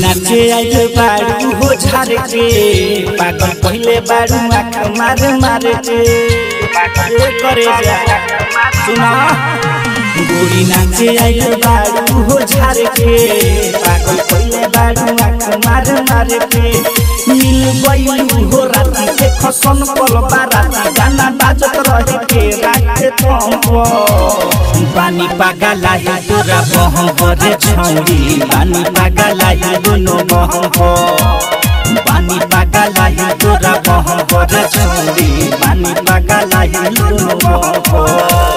नाचे आइल बारू हो झार के पागल पहिले बारू आँख मार मार के ए करे जा सुना गोरी नाचे आइल बारू हो झार के पागल पहिले बारू आँख मार मार के मिल गइल हो राती के खसन पल बाराती गाना बाजत रहे के राखे थम्प बानी पागला है तोरा बहम करे छौरी बानी पागला है दोनों बहम बानी पागला है तोरा बहम करे छौरी बानी पागला है दोनों बहम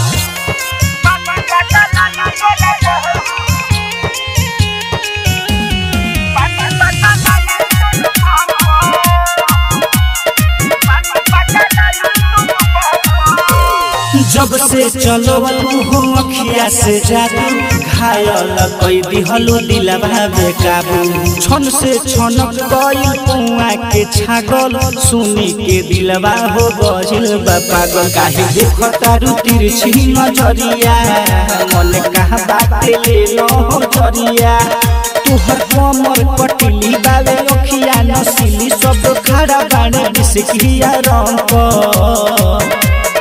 जब से चलो हो अखिया से जादू घायल कई दिहलो दिलवा बेकाबू छन से छनक गइल पुआ के छागल सुनी के दिलवा हो गइल बा पागल काहे देखता रु तिरछी नजरिया मन कहा बाटे ले लो जरिया तुहर कमर पटली बावे अखिया नसीली सब खड़ा बाड़े बिसकिया रंग पर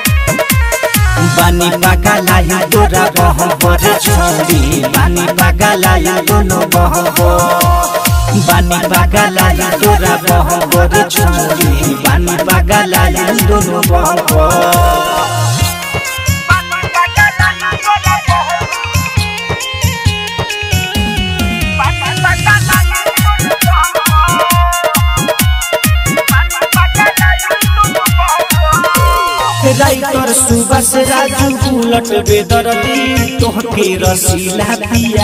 बानी पागला या तोरा बहम पर छोड़ी बानी पागला या दोनों बहम बानी पागला या तोरा बहम पर छोड़ी बानी पागला या दोनों बहम राइटर सुबह से राजू उलट बेदरदी तोहके रसीला पिया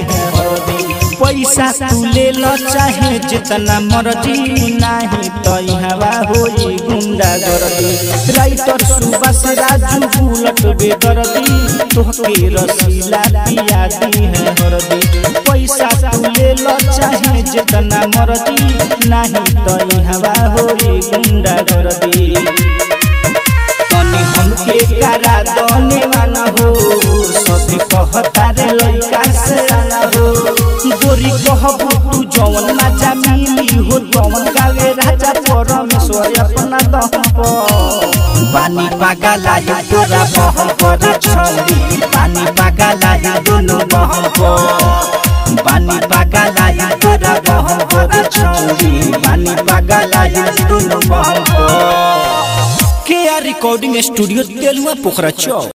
पैसा तू ले लो चाहे जितना मर्जी नाही तो हवा होई गुंडा गर्दी राइटर सुबह से राजू उलट बेदरदी तोहके रसीला पिया दी है हरदी पैसा तू ले लो चाहे जितना मर्जी नाही तो हवा होई गुंडा गर्दी तनी हमके करा दने वाला हो सभी कहता रे लइका से आला हो गोरी कहबू तू जवन मजा मिली हो जवन गावे राजा परमेश्वर अपना दम बानी पागला है तोरा बहम पर छोड़ी बानी पागला है दोनों बहम बानी पागला है तोरा बहम पर छोड़ी बानी पागला है दोनों बहम के आर रिकॉर्डिंग स्टूडियो तेलुआ पोखरा चौक